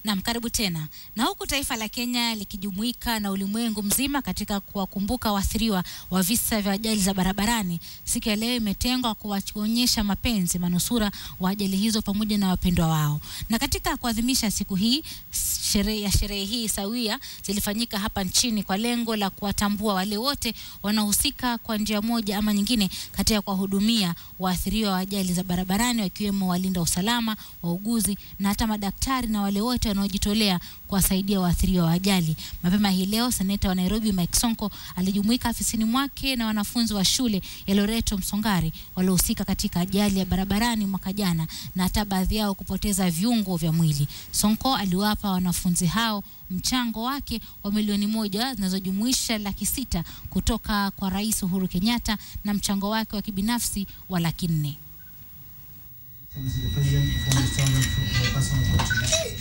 Naam, karibu tena. Na huku taifa la Kenya likijumuika na ulimwengu mzima katika kuwakumbuka waathiriwa wa visa vya ajali za barabarani, siku ya leo imetengwa kuwaonyesha mapenzi manusura wa ajali hizo pamoja na wapendwa wao. Na katika kuadhimisha siku hii, sherehe ya sherehe hii sawia zilifanyika hapa nchini kwa lengo la kuwatambua wale wote wanaohusika kwa njia moja ama nyingine katika kuwahudumia waathiriwa wa ajali za barabarani, wakiwemo walinda usalama, wauguzi na hata madaktari na wale wote wanaojitolea kuwasaidia waathiriwa wa ajali. Mapema hii leo, seneta wa Nairobi Mike Sonko alijumuika afisini mwake na wanafunzi wa shule ya Loreto Msongari waliohusika katika ajali ya barabarani mwaka jana na hata baadhi yao kupoteza viungo vya mwili. Sonko aliwapa wanafunzi hao mchango wake wa milioni moja zinazojumuisha laki sita kutoka kwa Rais Uhuru Kenyatta na mchango wake wa kibinafsi wa laki nne. Mr. President, perform the standard for personal contribution.